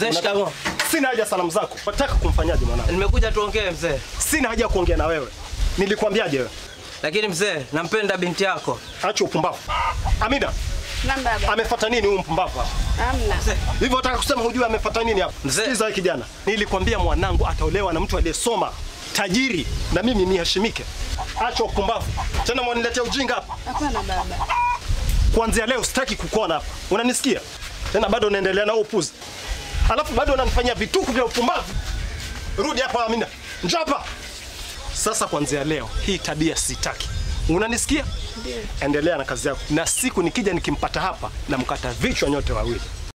Mzee, shikamoo. Sina haja salamu zako. Nataka kumfanyaje mwanangu? Nimekuja tuongee mzee. Sina haja ya kuongea na wewe. Nilikwambiaje wewe? Lakini mzee, nampenda binti yako. Acha upumbavu. Amina, Naam baba. amefuata nini huyu mpumbavu hapa? Hamna. Hivyo nataka kusema hujui amefuata nini hapa? Mzee. Sikiza wewe kijana. Nilikwambia mwanangu ataolewa na mtu aliyesoma, tajiri na mimi niheshimike. Acha upumbavu. Tena mwaniletea ujinga hapa. Hapana baba. Kuanzia leo sitaki kukuona hapa. Unanisikia? Tena bado unaendelea na upuzi. Alafu bado unanifanyia vituko vya upumbavu. Rudi hapa Amina. Njoo hapa. Sasa kuanzia leo hii tabia sitaki. Unanisikia? Ndio. Endelea na kazi yako. Na siku nikija nikimpata hapa na mkata vichwa nyote wawili.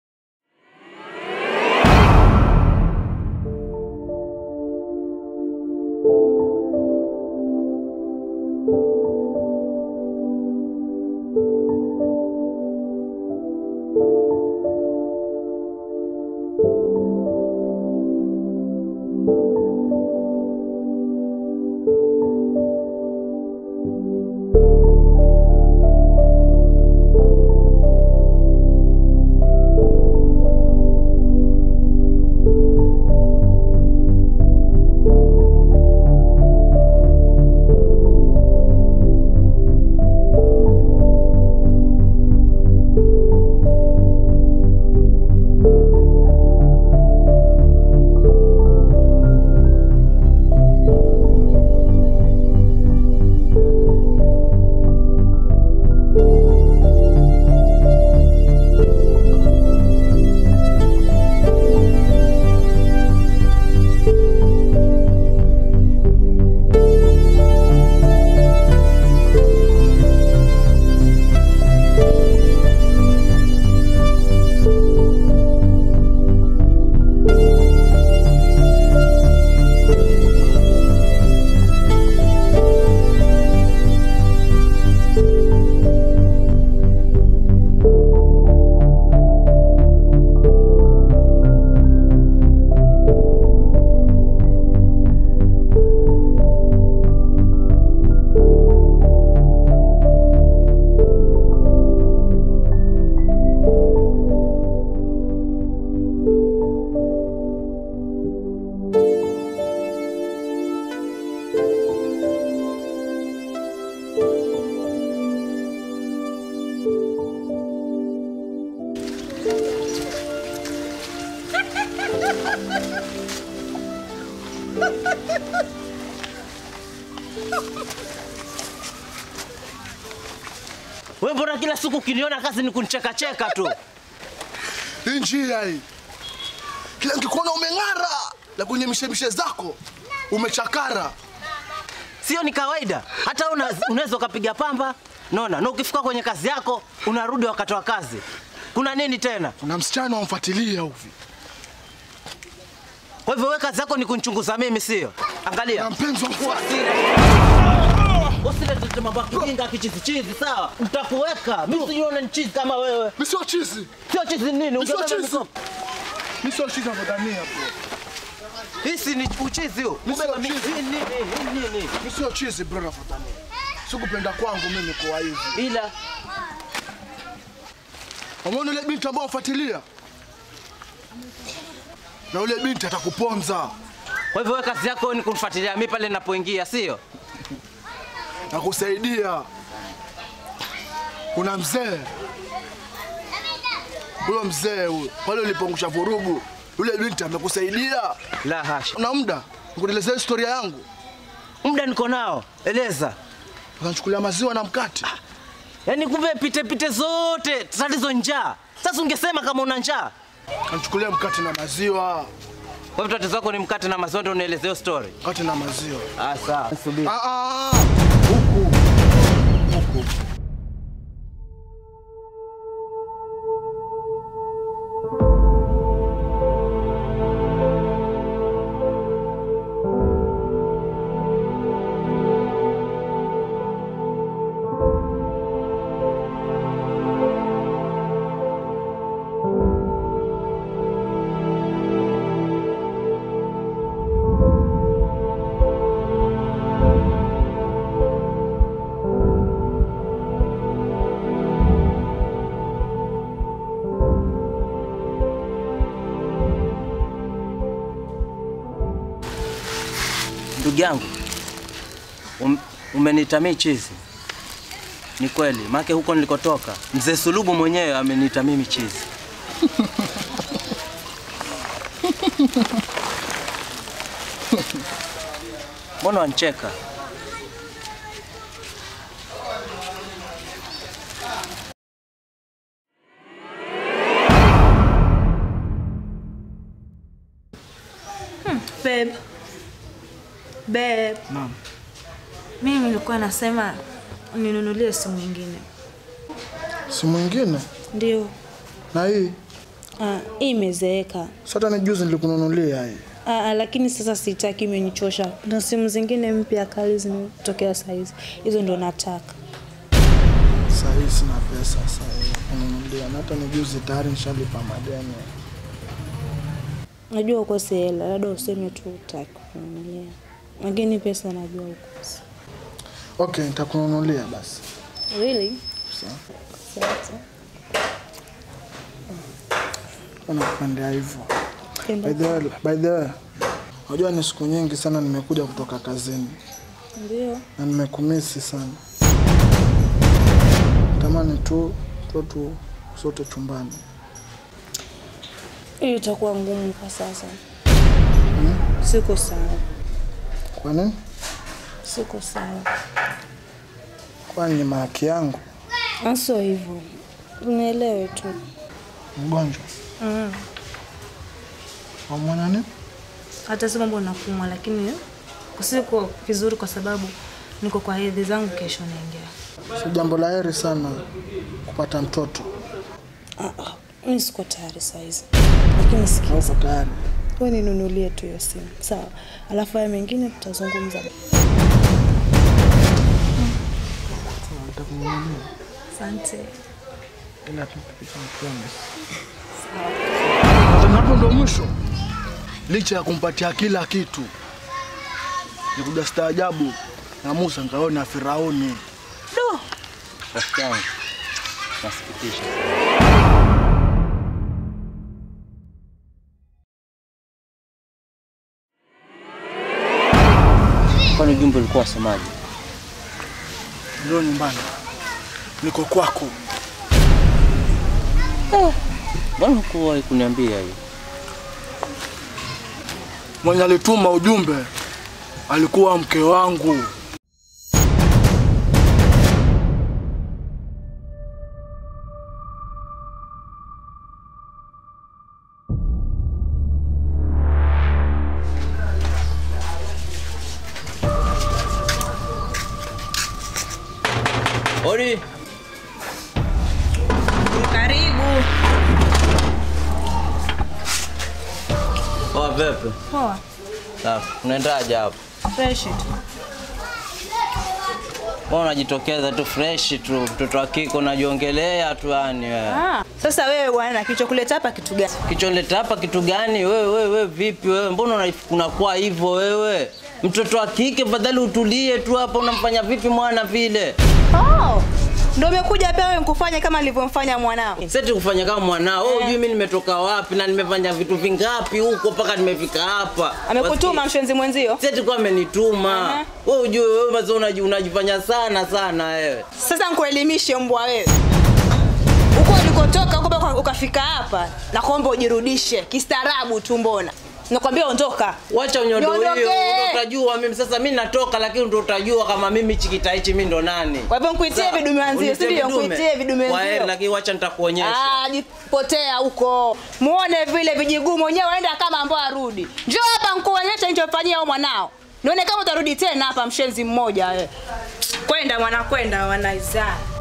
Wewe mbona kila siku ukiniona kazi ni kunicheka cheka tu? Hii njia hii, kila nikikuona umeng'ara, la kwenye mishemishe zako umechakara. Sio ni kawaida. Hata una, unaweza ukapiga pamba, naona, na ukifika kwenye kazi yako unarudi wakati wa kazi. Kuna nini tena? Kuna msichana wamfuatilia hivi, Kwa hivyo wewe kazi yako ni kunichunguza mimi, sio? Angalia. na mpenzi wangu Usilete mambo ya kijinga kichizichizi, sawa? Nitakuweka. Mimi sijiona ni chizi kama wewe. mimi sio chizi, Sio chizi nini? mimi sio Ungebeba chizi, mikopo. mimi sio chizi navyodhania bro. Hisi ni uchizi huu. Mimi sio Kubeba mi- chizi. hii nini? Hii nini? Mimi sio chizi bro, navyodhania. Sikupenda kwangu mimi kwa hivi. Ila Umeona ile binti ambayo wafuatilia, na yule binti atakuponza kwa hivyo wewe kazi yako ni kunifuatilia mimi pale ninapoingia, sio? na kusaidia. Kuna mzee huyo, mzee huyo pale ulipongusha vurugu, yule binti amekusaidia. La hasha. Una muda nikuelezea historia yangu? Muda niko nao. Eleza. Ukanichukulia maziwa na mkate. Yaani kumbe pite pite zote tatizo njaa. Sasa ungesema kama una njaa. Ukanichukulia mkate na maziwa, Kwa hivyo tatizo lako ni mkate na maziwa ndio unaelezea hiyo story. mkate na maziwa. Ah sawa. Subiri. Ah, ah, huku huku Ndugu yangu, um, umeniita mimi chizi. Ni kweli, maana huko nilikotoka mzee Sulubu mwenyewe ameniita mimi chizi. Mbona wancheka? Babe. Babe. Naam. Mimi nilikuwa nasema ninunulie simu nyingine. Si mwingine Ndio. na hii Ah, hii imezeeka. sasa, ni juzi nilikununulia hii. Ah, ah, lakini sasa sitaki, imenichosha. Kuna simu zingine mpya kali zimetokea saa hizi, hizo ndo nataka. Saa hii sina pesa saa hii ya kununulia, na hata ni juzi tayari nishalipa madeni. Najua ukose hela, labda useme tu utaki kununulia, lakini pesa najua ukose. Okay, nitakununulia basi. Really? Sawa. Sasa. Nakupendea hivyo. Penda. By the way, by the way, unajua ni siku nyingi sana nimekuja kutoka kazini Ndio. na nimekumisi sana. Tamani tu tu tu sote chumbani. Hii itakuwa ngumu kwa sasa. Siko sawa, Kwa nini? siko sawa. Kwani ni mahaki yangu Aso hivyo, unielewe tu. mgonjwa Mm. wamwona nini? Hata si mambo nakumwa, lakini siko vizuri kwa sababu niko kwa hedhi zangu, kesho naingia. Si jambo la heri sana kupata mtoto. Ah, ah, mi siko tayari saizi, lakini sikia, Hauko tayari? we ninunulie tu hiyo simu sawa, alafu haya mengine tutazungumza. Nitakununulia. Asante. ila tu tupite promise. Na hapo ndo mwisho. Licha ya kumpatia kila kitu, nikuja staajabu na Musa nikaona Firauni. Rafiki yangu, nasikitisha. Kwani ujumbe ulikuwa wasemaje? Ndio nyumbani, niko kwako. Mbona hukuwahi kuniambia hiyo? Mwenye alituma ujumbe alikuwa mke wangu. Odi, Karibu. poa vipi? Poa. Safi. Unaendaje hapo? Fresh tu. Mbona unajitokeza tu fresh tu, mtoto wa kike unajiongelea tu yani wewe. Ah, sasa wewe bwana kilichokuleta hapa kitu gani? Kichonleta hapa kitu gani wewe wewe wewe vipi wewe? Mbona una- unakuwa hivyo wewe? Mtoto wa kike fadhali utulie tu hapa unamfanya vipi mwana vile? Oh, ndio umekuja pia wewe nikufanye kama nilivyomfanya mwanao. Seti kufanya kama mwanao. Wewe hujui mimi nimetoka wapi na nimefanya vitu vingapi huko mpaka nimefika hapa. Amekutuma mshenzi mwenzio. Seti kwa amenituma. Aha. Wewe hujui wewe mazo unaji- unajifanya sana sana wewe. Sasa nikuelimishe mbwa wewe. Huko ulikotoka huko mpaka ukafika hapa, nakuomba ujirudishe kistaarabu tu mbona. Nakwambia ondoka. Wacha unyondo hiyo, Niondoke. ndio utajua mimi sasa mimi natoka lakini ndio utajua kama mimi chikita hichi mimi ndo nani. Kwa hivyo nikuitie Sawa. vidume wenzio, si Unitie ndio? vidume. Nikuitie vidume Kwa heri, wenzio. lakini wacha nitakuonyesha. Ah, jipotea huko. Muone vile vijiguu mwenyewe waenda kama ambao arudi. Njoo hapa nikuonyeshe nilichofanyia huyo mwanao. Nione kama utarudi tena hapa mshenzi mmoja wewe. Kwenda mwana kwenda wanaizaa.